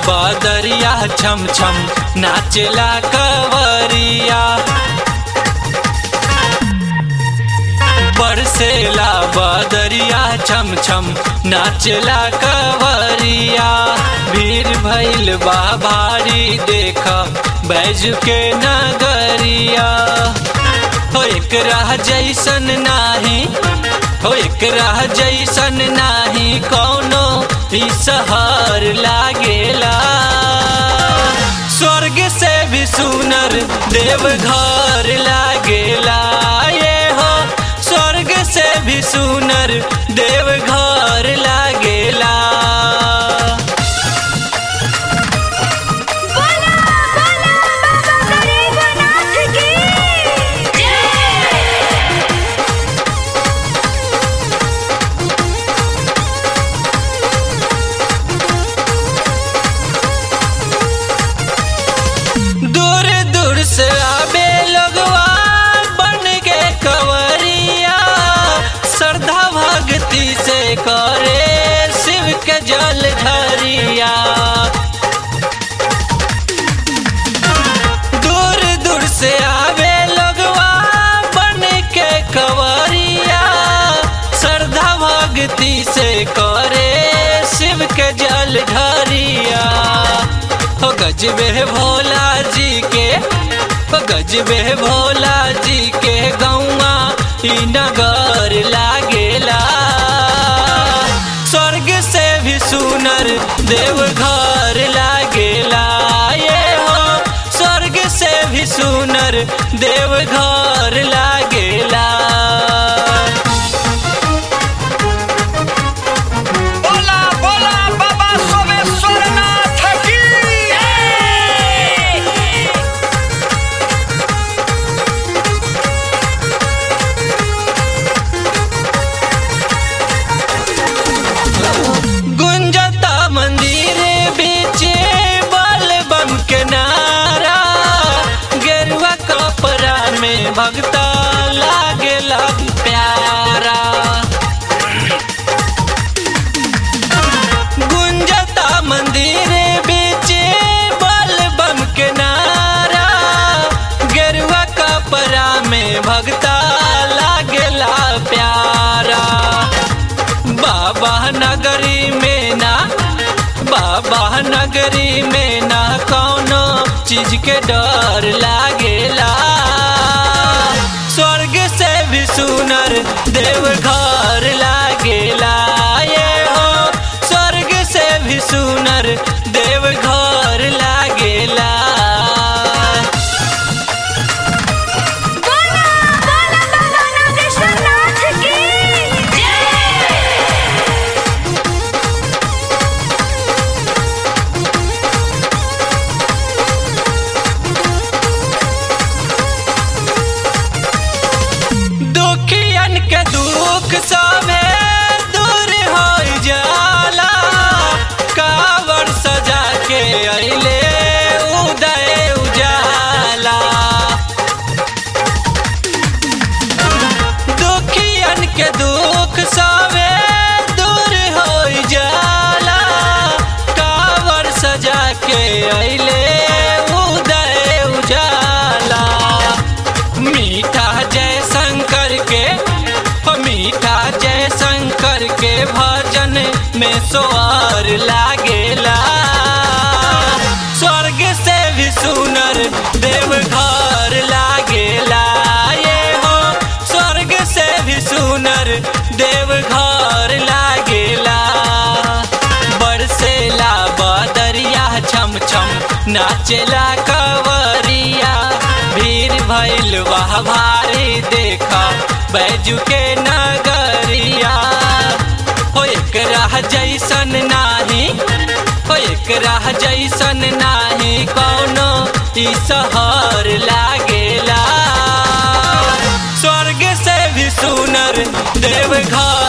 बदरिया छम छम नाचला कवरिया बरसेला बदरिया छम छम नाचला कवरिया भीड़ भैल बा भारी देख बैज के नगरिया हो एक राह जैसन नाही हो एक राह जैसन नाही कौनो ई सहर लागेला स्वर्ग से भी सुनर देव घर लागेला ये हो स्वर्ग से भी सुनर देव घर लागेला बोला बोला बाबा गरीबनाथ की जय दूर दूर से आबे लोगवा बन के कवरिया श्रद्धा भक्ति से करे शिव के जल धरिया दूर दूर से आवे लोगवा बन के कवरिया श्रद्धा भक्ति से करे शिव के जल ढरिया हो गजबे भोला जी के हो गजबे भोला जी के गौआ ई नगर लागेला स्वर्ग से भी सुनर देव घर लागेला ये हो स्वर्ग से भी सुनर देव घर लागेला बोला बोला बाबा सोमेश्वरनाथ की गुंजता मंदिर बीच बल बम के नारा गेरुआ कपड़ा में भगता लागे लग प्यारा गुंजता मंदिर बीच बल बम के नारा गेरुआ कपड़ा में भगता लागेला प्यारा बाबा नगरी में ना बाबा नगरी में ना कौनो चीज के डर लागेला स्वर्ग से भी सुनर देव घर लागेला ये हो स्वर्ग से भी सुनर देव घर लागेला बोला बोला बाबा नागेश्वरनाथ की जय दुखियन के दुख सभे दूर हो जाला कावर सजा के अइले उदय उजाला दुखियन के दुख सभे दूर हो जाला कावर सजा के अइले उदय उजाला मीठा जय शंकर के हो मीठा जय शंकर के भजन में सोअर लागेला स्वर्ग से भी सुनर देव घर लागेला ये हो स्वर्ग से भी सुनर देव घर लागेला बरसेला बदरिया छम छम नाचेला कवरिया भीड़ भैल वाह भारी देखा बैजू के नगरिया हो एक राह जैसन नाही हो एक राह जैसन नाही कौनो ई सहर लागेला स्वर्ग से भी सुनर देव घर